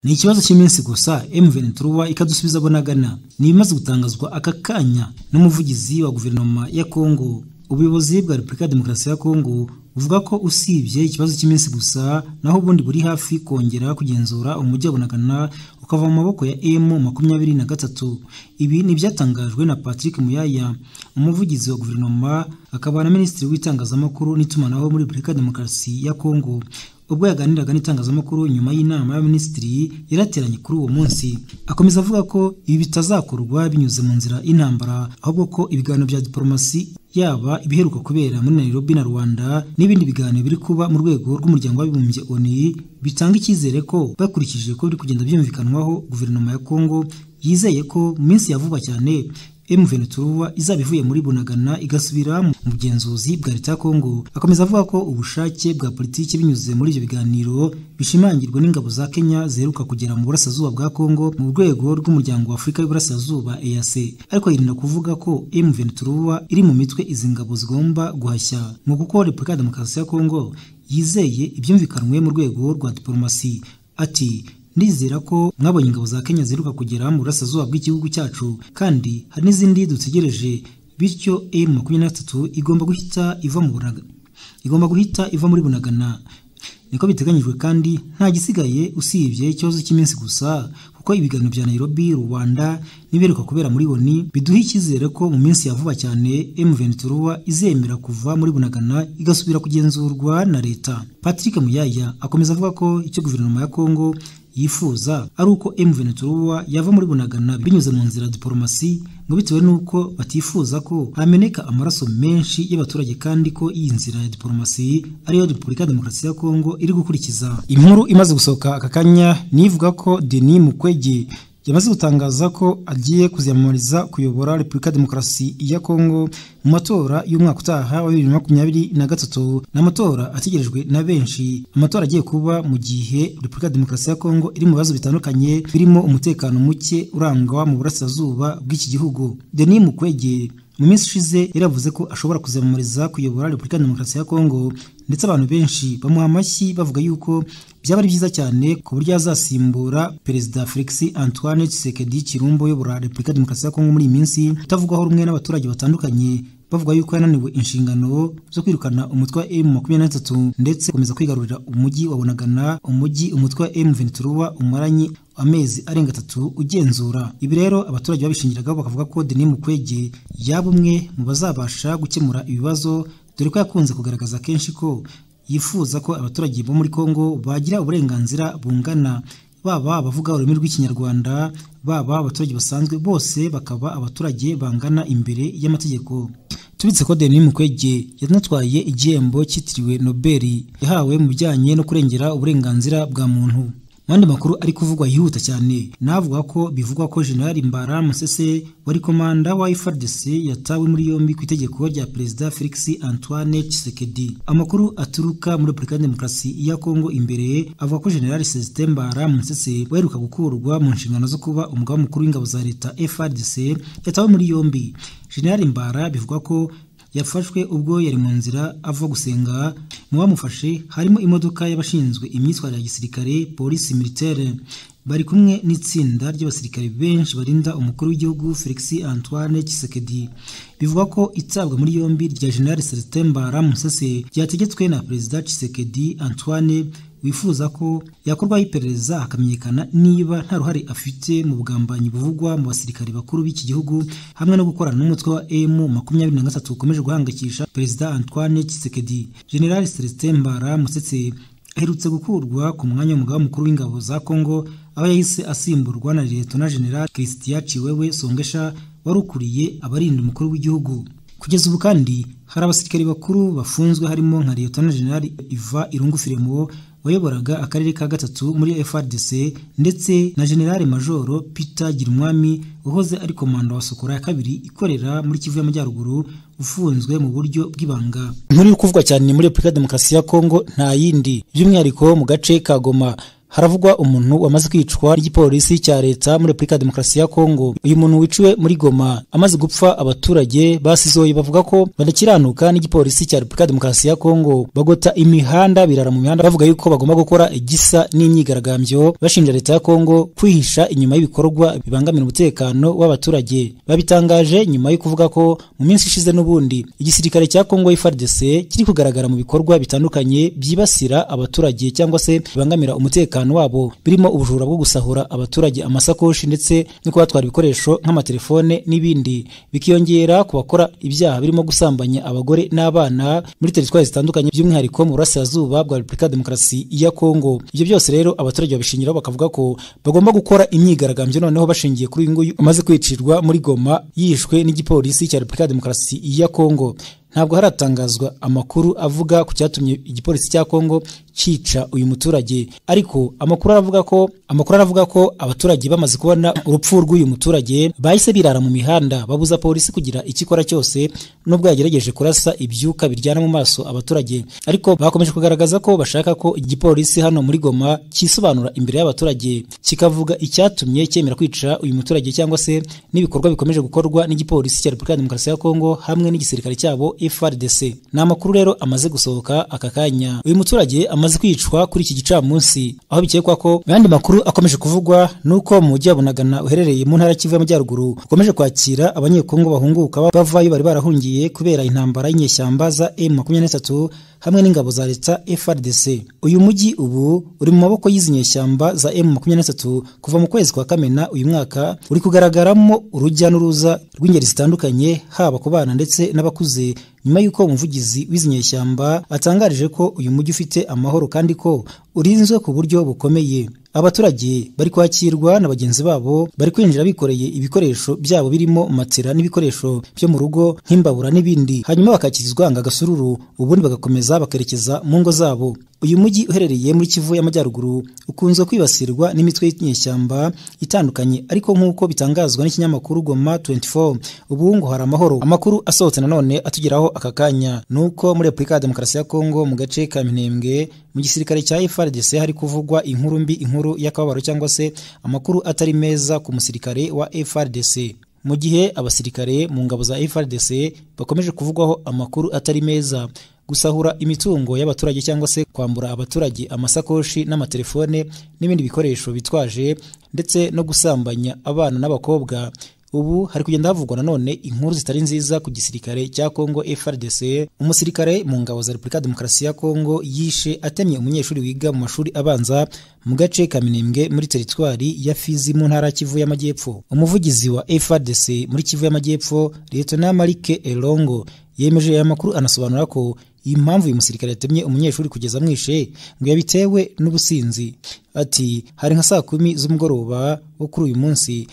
ni ikibazo cy'iminsi gusa mventuruwa ikadusubiza bonagana ni ibimaze gutangazwa aka kanya n'umuvugizi wa guverinoma ya kongo ubuyobozi bwa repubulika ya demokarasi ya kongo buvuga ko usibye ikibazo cy'iminsi gusa naho ubundi buri hafi kongera kugenzura umujyi wa bonagana ukava mu maboko ya emu makumyabiri na gatatu ibi ni ibyatangajwe na patrick muyaya umuvugizi wa guverinoma akaba na minisitiri w'itangazamakuru n'itumanaho muri repubulika ya demokarasi ya kongo ubwo yaganiraga n'itangazamakuru nyuma y'inama y'abaminisitiri yarateranye kuri uwo munsi akomeza avuga ko ibi bitazakorwa binyuze mu nzira y'intambara ahubwo ko ibiganiro bya diporomasi yaba ibiheruka kubera muri Nairobi na Rwanda n'ibindi biganiro biri kuba mu rwego rw'umuryango w'abibumbye ONU bitanga icyizere ko bakurikije ko biri kugenda byumvikanwaho guverinoma ya Kongo yizeye ko mu minsi ya vuba cyane M23 izaba ivuye muri Bunagana igasubira mu bugenzuzi bwa leta ya Kongo akomeza avuga ko ubushake bwa politiki binyuze muri ibyo biganiro bishimangirwa n'ingabo za Kenya ziheruka kugera mu burasirazuba bwa Kongo mu rwego rw'umuryango wa Afurika y'Iburasirazuba EAC ariko yirinda kuvuga ko M23 iri mu mitwe izi ngabo zigomba guhashya ngo kuko Repubulika ya Demokarasi ya Kongo yizeye ibyumvikanwe mu rwego rwa diplomasi ati ndizera ko mwabonye ingabo za Kenya ziheruka kugera mu burasirazuba bw'igihugu cyacu kandi hari n'izindi dutegereje bityo M23 igomba guhita iva mu Bunagana igomba guhita iva muri Bunagana niko biteganyijwe kandi nta gisigaye usibye ikibazo cy'iminsi gusa kuko ibiganiro bya Nairobi Rwanda n'ibiheruka kubera muri ONU biduha icyizere ko mu minsi ya vuba cyane M23 izemera kuva muri Bunagana igasubira kugenzurwa na leta Patrick Muyaya akomeza avuga ko icyo guverinoma ya Kongo yifuza ari uko M23 yava muri Bunagana binyuze mu nzira diporomasi ngo bitewe n'uko batifuza ko hameneka amaraso menshi y'abaturage kandi ko iyi nzira ya diporomasi ariyo Repubulika ya Demokarasi ya Kongo iri gukurikiza inkuru imaze gusohoka aka kanya nivuga ko Denis Mukwege yamaze gutangaza ko agiye kuziyamamariza kuyobora Repubulika ya Demokarasi ya Kongo mu matora y'umwaka utaha wa bibiri na makumyabiri na gatatu ni amatora ategerejwe na benshi amatora agiye kuba mu gihe Repubulika ya Demokarasi ya Kongo iri mu bibazo bitandukanye birimo umutekano muke urangwa mu burasirazuba bw'iki gihugu Denis Mukwege mu minsi ishize yaravuze ko ashobora kuzamamariza kuyobora Repubulika ya Demokarasi ya Kongo ndetse abantu benshi bamuha amashyi bavuga yuko byaba ari byiza cyane ku buryo yazasimbura Perezida Felix Antoine Tshisekedi Chilombo uyobora Repubulika ya Demokarasi ya Kongo muri iyi minsi utavugwaho rumwe n'abaturage batandukanye bavuga yuko yananiwe inshingano zo kwirukana umutwe wa M23 ndetse gukomeza kwigarurira umujyi wa Bunagana umujyi umutwe wa M23 umaranye amezi arenga atatu ugenzura ibi rero abaturage babishingiraga bakavuga ko Denis Mukwege yaba umwe mu bazabasha gukemura ibibazo dore ko yakunze kugaragaza kenshi ko yifuza ko abaturage bo muri Kongo bagira uburenganzira bungana baba abavuga ururimi rw'ikinyarwanda baba abaturage basanzwe bose bakaba abaturage bangana imbere y'amategeko tubitse ko Denis Mukwege yanatwaye igihembo cyitiriwe Nobel yahawe mu bijyanye no kurengera uburenganzira bwa muntu mandi makuru ari kuvugwa yihuta cyane navuga ko bivugwa ko General Mbara Musese wari komanda wa FARDC yatawe muri yombi ku itegeko rya Perezida Felix Antoine Tshisekedi amakuru aturuka muri Repubulika ya Demokarasi ya Kongo imbere avuga ko General Celestin Mbara Musese waheruka gukurwa mu nshingano zo kuba umugaba mukuru w'ingabo za leta FARDC yatawe muri yombi General Mbara bivugwa ko yafashwe ubwo yari mu nzira ava gusenga mu bamufashe harimo imodoka y'abashinzwe imyitwarire ya gisirikare polisi militaire bari kumwe n'itsinda ry'abasirikare benshi barinda umukuru w'igihugu Felix Antoine Tshisekedi bivugwa ko itabwa muri yombi rya General Celestin Mbara Musase ryategetswe na Perezida Tshisekedi Antoine wifuza ko yakorwaho iperereza hakamenyekana niba nta ruhare afite mu bugambanyi buvugwa mu basirikare bakuru b'iki gihugu hamwe no gukorana n'umutwe wa M makumyabiri na gatatu ukomeje guhangayikisha Perezida Antoine Tshisekedi General Celestin Mbara Musetse aherutse gukurwa ku mwanya w'umugaba mukuru w'ingabo za Kongo aho yahise asimburwa na Liyetona General Christian Chiwewe Songesha wari ukuriye abarinda umukuru w'igihugu kugeza ubu kandi hari abasirikare bakuru bafunzwe harimo nka Liyetona General Iva Irungu Firemo wayoboraga akarere ka gatatu muri FRDC ndetse na General Majoro Peter Girumwami uhoze ari komanda wa Sokora ya kabiri ikorera muri Kivu y'Amajyaruguru ufunzwe mu buryo bw'ibanga inkuru iri kuvugwa cyane muri Repubulika ya Demokarasi ya Kongo nta yindi by'umwihariko mu gace ka Goma haravugwa umuntu wamaze kwicwa n'igipolisi cya leta muri repubulika ya demokarasi ya kongo uyu muntu wiciwe muri goma amaze gupfa abaturage basizoye bavuga ko badakiranuka n'igipolisi cya repubulika ya demokarasi ya kongo bagota imihanda birara mu mihanda bavuga yuko bagomba gukora igisa n'imyigaragambyo bashinja leta ya kongo kwihisha inyuma y'ibikorwa bibangamira umutekano w'abaturage babitangaje nyuma yo kuvuga ko mu minsi ishize n'ubundi igisirikare cya kongo FARDC kiri kugaragara mu bikorwa bitandukanye byibasira abaturage cyangwa se bibangamira umutekano umutekano wabo birimo ubujura bwo gusahura abaturage amasakoshi ndetse no kubatwara ibikoresho nk'amatelefone n'ibindi bikiyongera ku bakora ibyaha birimo gusambanya abagore n'abana muri teritwari zitandukanye by'umwihariko mu burasirazuba bwa repubulika ya demokarasi ya kongo ibyo byose rero abaturage babishingiraho bakavuga ko bagomba gukora imyigaragambyo noneho bashingiye kuri uyu nguyu umaze kwicirwa muri goma yishwe n'igipolisi cya repubulika ya demokarasi ya kongo ntabwo haratangazwa amakuru avuga ku cyatumye igipolisi cya kongo cica uyu muturage ariko amakuru aravuga ko amakuru aravuga ko abaturage bamaze kubona urupfu rw'uyu muturage bahise birara mu mihanda babuza polisi kugira icyo ikora cyose nubwo yagerageje kurasa ibyuka biryana mu maso abaturage ariko bakomeje kugaragaza ko bashaka ko igipolisi hano muri Goma cyisobanura imbere y'abaturage kikavuga icyatumye cyemera kwica uyu muturage cyangwa se n'ibikorwa bikomeje gukorwa n'igipolisi cya Repubulika ya Demokarasi ya Kongo hamwe n'igisirikare cyabo FARDC ni amakuru rero amaze gusohoka aka kanya uyu muturage amaze bamaze kwicwa kuri iki gicamunsi aho bikekwa ko ayandi makuru akomeje kuvugwa nuko mu mujyi wa Bunagana uherereye mu ntara y'Ikivu y'Amajyaruguru ukomeje kwakira abanyekongo bahunguka bavayo bari barahungiye kubera intambara y'inyeshyamba za M23 hamwe n'ingabo za leta FRDC uyu mujyi ubu uri mu maboko y'izi nyeshyamba za M23 kuva mu kwezi kwa Kamena uyu mwaka uri kugaragaramo urujya n'uruza rw'ingeri zitandukanye haba ku bana ndetse n'abakuze nyuma y'uko umuvugizi w'izi nyeshyamba atangarije ko uyu mujyi ufite amahoro kandi ko urinzwe ku buryo bukomeye abaturage bari kwakirwa na bagenzi babo bari kwinjira bikoreye ibikoresho byabo birimo matera n'ibikoresho byo mu rugo nk'imbabura n'ibindi hanyuma bakakirizwa ngo agasururu ubundi bagakomeza bakerekeza mu ngo zabo uyu mujyi uherereye muri Kivu y'Amajyaruguru ukunze kwibasirwa n'imitwe y'inyeshyamba itandukanye ariko nk'uko bitangazwa n'ikinyamakuru Goma 24 ubu ngo hari amahoro amakuru asohotse nanone atugeraho aka kanya nuko muri Repubulika ya Demokarasi ya Kongo mu gace ka Minembwe mu gisirikare cya FARDC hari kuvugwa inkuru mbi inkuru y'akababaro cyangwa se amakuru atari meza ku musirikare wa FARDC mu gihe abasirikare mu ngabo za FARDC bakomeje kuvugwaho amakuru atari meza gusahura imitungo y'abaturage cyangwa se kwambura abaturage amasakoshi n'amatelefone n'ibindi bikoresho bitwaje ndetse no gusambanya abana n'abakobwa ubu hari kugenda havugwa nanone inkuru zitari nziza ku gisirikare cya Kongo FARDC umusirikare mu ngabo za Repubulika ya Demokarasi ya Kongo yishe atemye umunyeshuri wiga mu mashuri abanza mu gace ka Minembwe muri teritwari ya Fizi mu ntara Kivu y'Amajyepfo umuvugizi wa FARDC muri Kivu y'Amajyepfo Lieutenant Marike Elongo yemeje aya makuru anasobanura ko impamvu uyu musirikare yatemye umunyeshuri kugeza amwishe ngo yabitewe n'ubusinzi ati hari nka saa kumi z'umugoroba wo kuri uyu munsi